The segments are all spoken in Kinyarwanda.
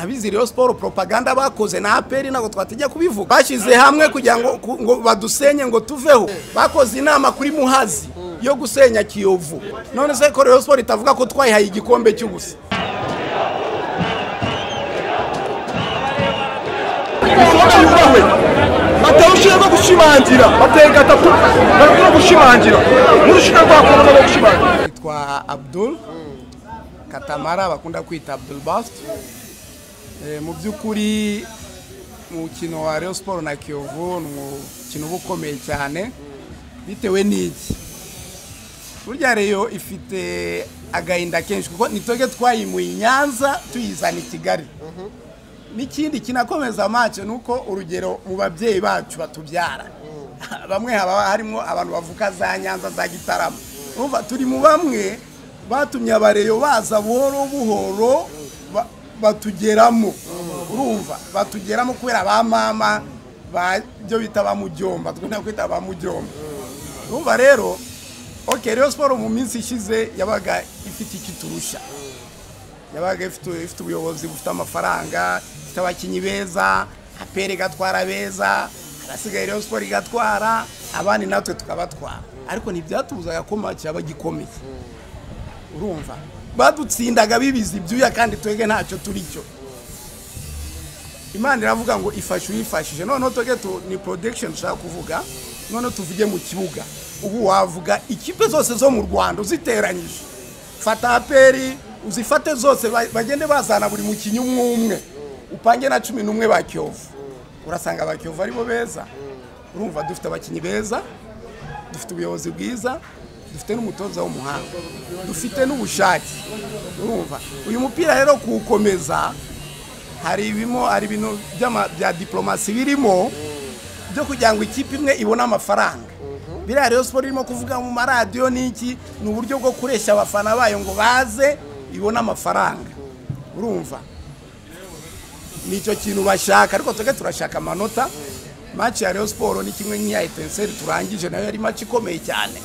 abizi rero siporo propaganda bakoze na aperi ntabwo twatijya kubivuga bashyize hamwe kugira ngo ku- ngo badusenye ngo tuveho bakoze inama kuri muhazi yo gusenya kiyovu none se ko rero siporo itavuga ko twayihaye igikombe cy'ubusa ibishoboka yubahwe bateye urushinga rwo gushimangira bateye gatatu barabona gushimangira n'urushinga rwa korona rwo gushimangira yitwa abdul katamara bakunda kwita abdul bast Eh, mu by'ukuri umukino wa Rayon siporo na kiyovu ni umukino uba ukomeye cyane bitewe n'iki burya reyo ifite agahinda kenshi kuko nitwebwe twayimuye i nyanza tuyizana i kigali n'ikindi kinakomeza amaso ni uko urugero mu babyeyi bacu batubyara bamwe haba harimo abantu bavuka za nyanza za gitarama urumva turi mu bamwe batumye abareyo baza buhoro buhoro ba- batugeramo urumva batugeramo kubera ba mama ba byo bita ba mujyomba twenda kwita ba mujyomba urumva rero oke rero siporo mu minsi ishize yabaga ifite icyo iturusha yabaga ifite ifite ubuyobozi bufite amafaranga ifite abakinnyi beza aperi igatwara beza hasigaye rero siporo igatwara abandi natwe tukabatwara ariko ntibyatubuzaga ko make yaba gikomeye urumva badutsindaga bibizi ibyuya kandi twebwe ntacyo turi cyo imana iravuga ngo ifashe uyifashije noneho twebwe tu- ni production dushaka kuvuga noneho tuvuge mu kibuga ubu wavuga ikipe zose zo mu rwanda uziteranyije fata aperi uzifate zose ba- bagende bazana buri mukinnyi umwe umwe upange na cumi n'umwe ba kiyovu urasanga ba kiyovu aribo beza urumva dufite abakinnyi beza dufite ubuyobozi bwiza dufite n'umutoza w'umuhanga dufite n'ubushake urumva uyu mupira rero kuwukomeza hari ibimo hari ibintu by'ama- bya diplomasi birimo byo kugira ngo ikipe imwe ibone amafaranga biriya rero siporo irimo kuvuga mu maradiyo n'iki ni uburyo bwo kureshya abafana bayo ngo baze ibone amafaranga urumva ni icyo kintu bashaka ariko twebwe turashaka amanota maci ya Rayon siporo ni kimwe nk'iya etenseri turangije nayo yari maci ikomeye cyane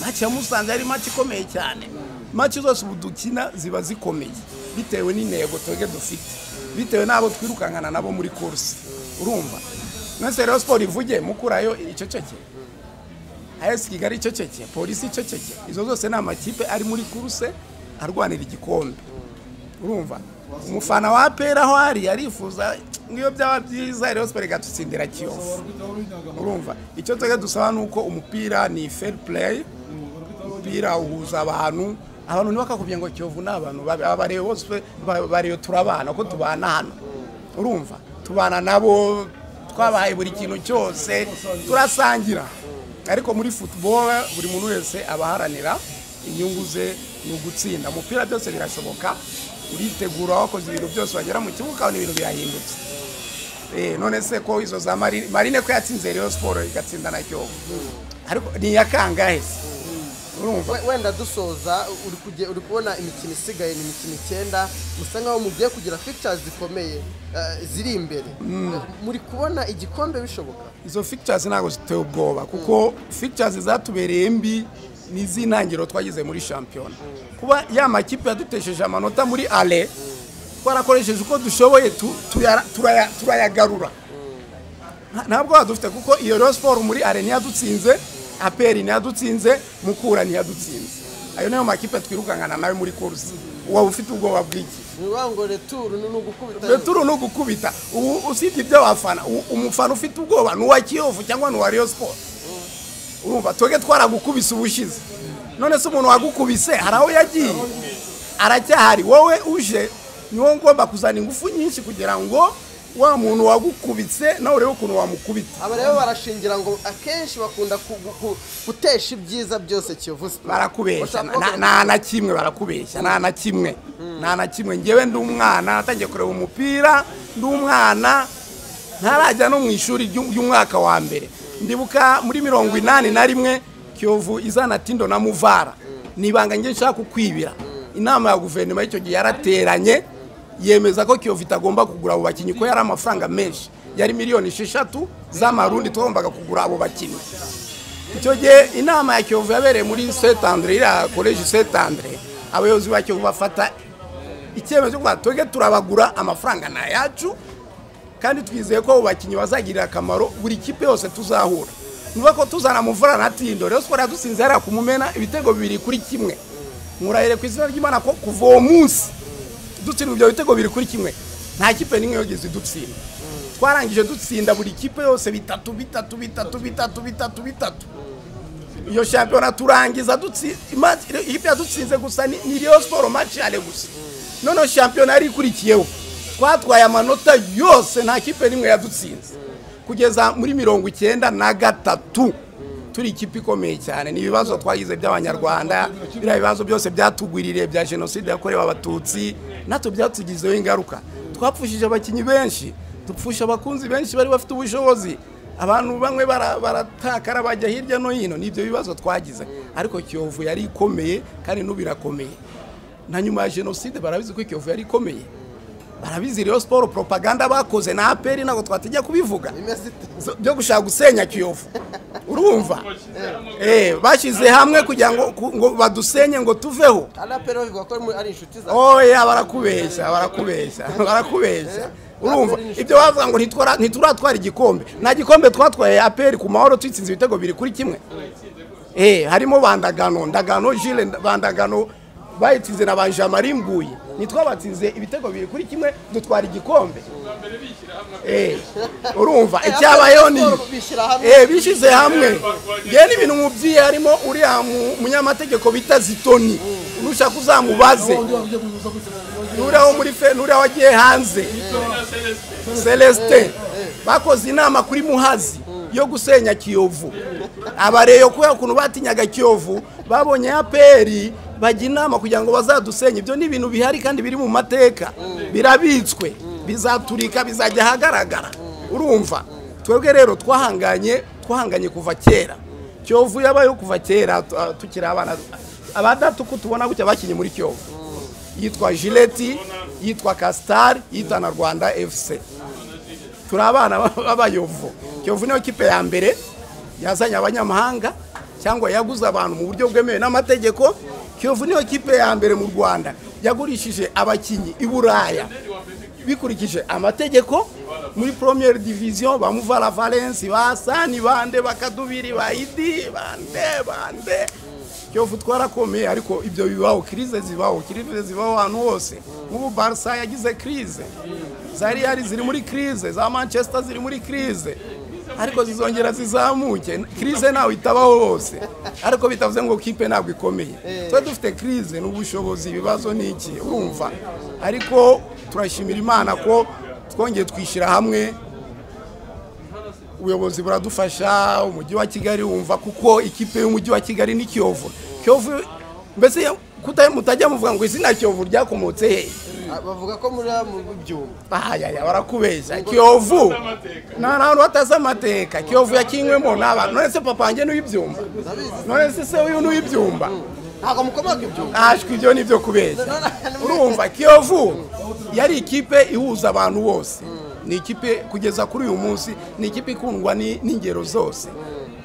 maci ya musanze yari maci ikomeye cyane maci zose ubu dukina ziba zikomeye bitewe n'intego twebwe dufite bitewe n'abo twirukankana nabo muri kursi urumva mwese rero siporo ivuge mukurayo iceceke ayesi kigali iceceke polisi iceceke izo zose ni amakipe ari muri kurse arwanira igikombe urumva umufana wa pera aho ari arifuza nk'iyo byaba byiza rero siporo igatutsindira kiyovu urumva icyo twebwe dusaba ni uko umupira ni fair play umupira uhuza abantu abantu ntibakakubye ngo kiyovu ni abantu Ba- abareyo bose ba- bareyo turabana kuko tubana hano urumva tubana nabo twabahaye buri kintu cyose turasangira ariko muri football buri muntu wese aba aharanira inyungu ze ni ugutsinda umupira byose birashoboka uritegura wakoze ibintu byose wagera mu kibuga ukabona ibintu birahindutse Eh, none se ko izo za marine marine ko yatsinze rero siporo igatsinda na cyobo ariko ni iya kangahe se urumva We- wenda dusoza uri kuge- uri kubona imikino isigaye ni imikino icyenda musa nkaho mugiye kugira pictures zikomeye eh, ziri imbere muri kubona igikombe bishoboka izo fictures ntabwo ziteye ubwoba kuko fictures zatubereye mbi ni iz'intangiriro twagize muri shampiyona kuba ya makipe yadutesheje amanota muri ale twarakoresheje uko dushoboye tu- tuyara- turaya- turayagarura Nta- ntabwo dufite kuko iyo rero siporo muri ale ntiyadutsinze aperi ntiyadutsinze mukura ntiyadutsinze ayo niyo makipe twirukankana nawe muri kursi waba ufite ubwoba bw'iki ni ukuvuga ngo returu ni ugukubita returu ni ugukubita ubu usibye iby'abafana u- umufana ufite ubwoba ni uwa kiyovu cyangwa ni uwa riyo siporo urumva twebwe twaragukubise ubushize none se umuntu wagukubise hari aho yagiye aracyahari wowe uje niwo ngomba kuzana ingufu nyinshi kugira ngo wa muntu wagukubitse nawe urebe ukuntu wamukubita aba rero barashingira ngo akenshi bakunda ku- gu- gu- gutesha ibyiza byose kiyovu Sport. barakubeshya Bashaka Na- kuvuga- nta na kimwe barakubeshya nta na kimwe nta na kimwe ngewe ndi umwana natangiye kureba umupira ndi umwana ntarajya no mu ishuri ry'u- ry'umwaka wa mbere ndibuka muri mirongo inani na rimwe kiyovu izana tindo na muvara ni ibanga njye nshaka kukwibira inama ya guverinoma y'icyo gihe yarateranye yemeza ko kiyovu itagomba kugura abo bakinnyi ko yari amafaranga menshi yari miliyoni esheshatu z'amarundi twagombaga kugura abo bakinnyi icyo gihe inama ya kiyovu yabereye muri setandre iriya koleji setandre abayobozi ba kiyovu bafata icyemezo cyo kuvuga twebwe turabagura amafaranga ni ayacu kandi twizeye ko abo bakinnyi bazagirira akamaro buri kipe yose tuzahura niba ko tuzana muvura na tindo rero siporo yadusinze hariya kumumena ibitego bibiri kuri kimwe murahire ku izina ry'imana ko kuva uwo munsi dutsindwa ibyo bitego bibiri kuri kimwe nta kipe n'imwe yogeze idutsinda twarangije dutsinda buri kipe yose bitatu bitatu bitatu bitatu bitatu bitatu iyo shampiyona turangiza dutsi- ima- ikipe yadutsinze gusa ni ni Rayon siporo maci yane gusa noneho shampiyona yari ikurikiyeho twatwaye amanota yose nta kipe n'imwe yadutsinze kugeza muri mirongo icyenda na gatatu turi ikipe ikomeye cyane ni ibibazo twagize by'abanyarwanda biriya bibazo byose byatugwiririye bya jenoside yakorewe abatutsi natwe byatugizeho ingaruka twapfushije abakinnyi benshi dupfusha abakunzi benshi bari bafite ubushobozi abantu bamwe bara- baratakara bajya hirya no hino ni ibyo bibazo twagize ariko kiyovu yari ikomeye kandi n'ubu irakomeye na nyuma ya jenoside barabizi ko kiyovu yari ikomeye barabizi rero siporo propaganda bakoze na aperi ntabwo twatijya kubivuga bimeze ite zo- byo gushaka gusenya kiyovu urumva Eh, bashyize hamwe kugira ngo ku- ngo badusenye ngo tuveho ari aperi bavuga ko ari muri- ari inshuti zawe oya barakubeshya barakubeshya barakubeshya urumva ibyo bavuga ngo ntitwara- ntituratwara igikombe nta gikombe twatwaye aperi ku mahoro twitsinze ibitego biri kuri kimwe eh harimo bandagano ndagano jile nda- bandagano bayitsinze na banjamari mbuye nitwabatsinze ibitego biri kuri kimwe dutwara igikombe eh urumva icyabayeho ni Bishyira hamwe. eh bishyize hamwe yewe n'ibintu mu byiye harimo uriya mu- munyamategeko bita zitoni nushaka uzamubaze nuriya wo muri fe nuriya wagiye hanze celestin bakoze inama kuri muhazi yo gusenya kiyovu abareyo kubera ukuntu batinyaga kiyovu babonye aperi bajya inama kugira ngo bazadusenye ibyo ni ibintu bihari kandi biri mu mateka birabitswe bizaturika bizajya ahagaragara urumva twebwe rero twahanganye twahanganye kuva kera kiyovu yabayeho kuva kera tu- ah, tukiri abana abadatu ko tubona gutya bakinnye muri kiyovu yitwa jileti yitwa kasitari yitwa na rwanda efuse turi abana b'abayovu kiyovu niyo kipe ya mbere yazanye abanyamahanga cyangwa yaguze abantu mu buryo bwemewe n'amategeko kiyovu niyo kipe ya mbere mu rwanda yagurishije abakinnyi i buraya bikurikije amategeko muri premiere division ba muvala valence ba sani bande bakadubiri ba idi bande bande kiyovu twarakomeye ariko ibyo bibaho kirize zibaho kirize zibaho ahantu hose nk'ubu barisa yagize kirize za real ziri muri kirize za manchester ziri muri kirize ariko zizongera zizamuke kirize ntawe itabaho hose ariko bitavuze ngo kipe ntabwo ikomeye twe dufite kirize n'ubushobozi ibibazo ni iki urumva ariko turashimira imana ko twongeye twishyira hamwe ubuyobozi buradufasha umujyi wa kigali wumva kuko ikipe y'umujyi wa kigali ni kiyovu kiyovu mbese kuta- mutajya muvuga ngo izina kiyovu ryakomotse hehe Ah, bavuga ko muri mu byuma ahayaya barakubeshya kiyovu ni ahantu hatazi amateka kiyovu yakinywemo n'abantu none se papa wanjye n'uw'ibyumba none se se uyu n'uw'ibyumba ntabwo mukomoka ibyuma ashwi ibyo ni byo kubeshya urumva kiyovu yari ikipe ihuza abantu bose ni ikipe kugeza kuri uyu munsi ni ikipe ikundwa ni- n'ingero zose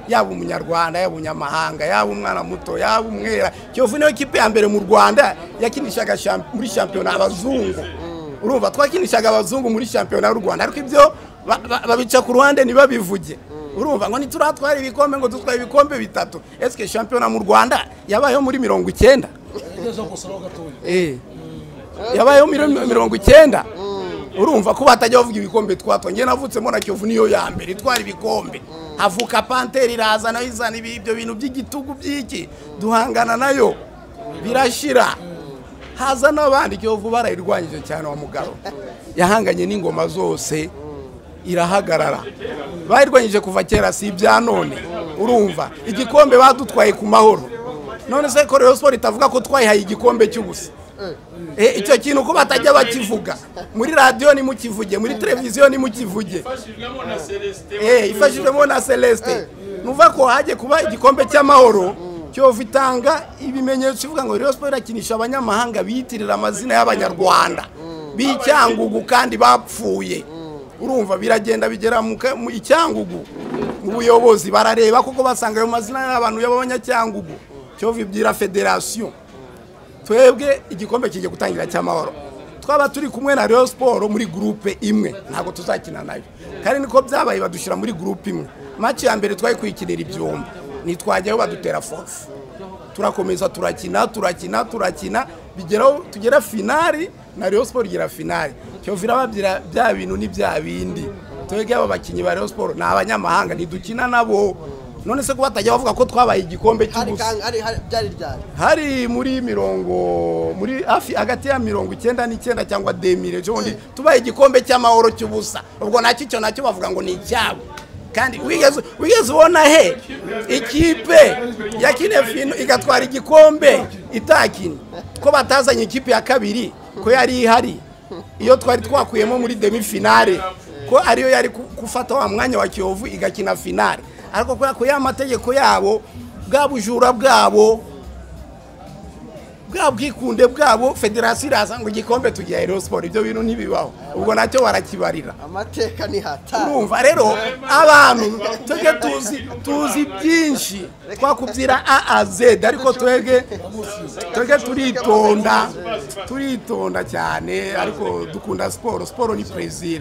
yaba umunyarwanda yaba umunyamahanga yaba umwana muto yaba umwera kiyovu niyo kipe ya mbere mu rwanda yakinishaga sham- muri shampiyona abazungu urumva twakinishaga abazungu muri shampiyona y'u rwanda ariko ibyo ba- ba- babica ku ruhande ntibabivuge urumva ngo ntituratwara ibikombe ngo dutware ibikombe bitatu esike shampiyona mu rwanda yabayeho muri mirongo icyenda Eh. yabayeho muri mirongo icyenda urumva ko batajya bavuga ibikombe twatwa njye navutsemo na kiyovu niyo ya mbere itwara ibikombe havuka panteri iraza nayo izana ibi- ibyo bintu by'igitugu by'iki duhangana nayo birashira haza n'abandi kiyovu barayirwanyije cyane wa mugabo yahanganye n'ingoma zose irahagarara bayirwanyije kuva kera si ibya none urumva igikombe badutwaye ku mahoro none se ko Rayon siporo itavuga ko twayihaye igikombe cy'ubusa Eh, icyo kintu ko batajya bakivuga muri radiyo nimukivuge muri televiziyo nimukivuge Eh, ifashijwemo na celestin nuva ko hajye kuba igikombe cy'amahoro kiyovu itanga ibimenyetso ivuga ngo Rayon siporo irakinisha abanyamahanga biyitirira amazina y'abanyarwanda b'icyangugu kandi bapfuye urumva biragenda bigera mu ka- mu icyangugu mu buyobozi barareba kuko basanga ayo mazina y'abantu y'abanyacyangugu kiyovu ibwira federasiyo twebwe igikombe kigiye gutangira cy'amahoro twaba turi kumwe na Rayon siporo muri gurupe imwe ntabwo tuzakina nayo kandi niko byabaye badushyira muri gurupe imwe make ya mbere twari kuyikinira ibyombo ntitwajyayo badutera fofu turakomeza turakina turakina turakina bigeraho tugera finari na Rayon siporo igera finari cyovira babyira bya bintu ni bya bindi twebwe aba bakinnyi ba Rayon siporo ni abanyamahanga ntidukina nabo none se ko batajya bavuga ko twabaye igikombe hari cy'ubusa kandi- hari- hari- byari ryari hari muri mirongo muri hafi hagati ya mirongo icyenda n'icyenda cyangwa demire ubundi tubaye igikombe cy'amahoro cy'ubusa ubwo nacyo icyo nacyo bavuga ngo ni icyabo kandi wigeze wigeze ubona he ikipe yakine fino igatwara igikombe itakina ko batazanye ikipe ya kabiri ko yari ihari iyo twari twakuyemo muri demi finale ko ariyo yari ku- gufata wa mwanya wa kiyovu igakina finale ariko kubera ko ya mategeko yabo bwa bujura bwabo bwa bwikunde bwabo federasiyo iraza ngo igikombe tugiha Rayon siporo ibyo bintu ntibibaho ubwo nacyo barakibarira amateka ni hatari urumva rero abantu tujye tuzi tuzi byinshi twakubyira a a z ariko twebwe twebwe turitonda turitonda cyane ariko dukunda siporo siporo ni plaisir